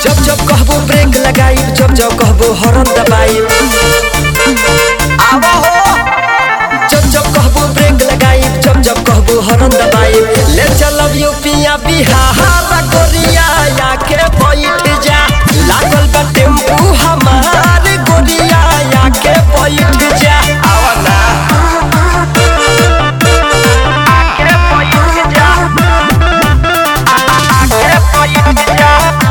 जब जब कहबो ब्रेक लगाई जब जब कहबो हॉर्न दबाई आवा हो जब जब कहबो ब्रेक लगाई जब जब कहबो हॉर्न दबाई ले चलब यूपिया बिहार गोरिया आके बैठ जा लागल बा टेम्पू हमार गोरिया आके बैठ जा आवा ना आके बैठ जा आके बैठ जा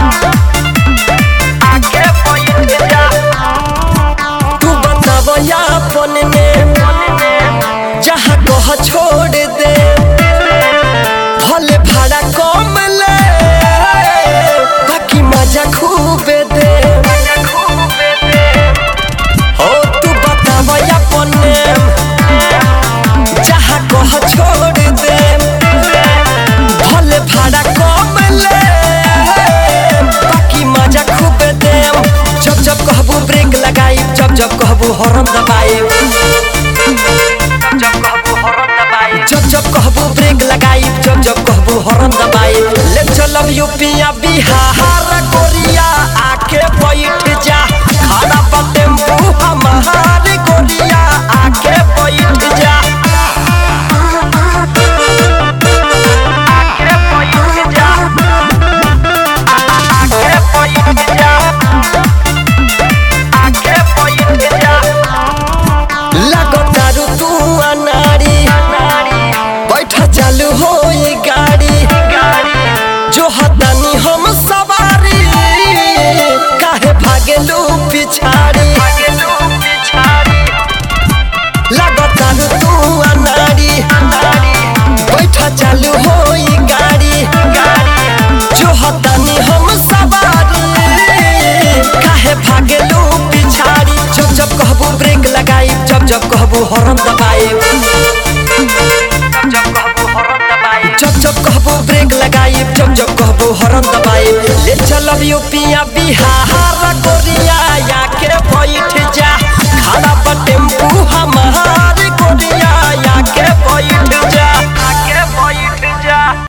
आके बैठ जा तू बताव अपन ने जहाँ कह छोड़ दे भले भाड़ा कम ले बाकी मजा खूब दे हो तू बताव अपन ने जहाँ कह छोड़ दे भले भाड़ा कम ले बाकी मजा खूब दे जब जब कहबू ब्रेक लगाई जब जब कहबू हॉर्न दबाई जब जब कहबू ब्रेक लगाई जब जब कहबू हॉर्न दबाई ले चलब यूपिया बिहार गोरिया आके बैठ जा खड़ा बा टेम्पू हमार गोरिया आके बैठ जा आके बैठ जा आके बैठ जा आके बैठ जा लगतारू तू अनारी बैठ चालू हो ये गाड़ी जो हतानी हम सवारी काहे भागेलू पिछाड़ी लगतारू तू अनारी बैठ चालू हो ये गाड़ी जो हतानी हम सवारी काहे भागेलू पिछाड़ी जब जब कहबू ब्रेक लगाई जब जब कहबू हॉर्न दबाई जब जब कहबू ब्रेक लगाई जब जब कहबू हॉर्न दबाई ले चलब यूपिया बिहार गोरिया आके बैठ जा खड़ा बा टेम्पू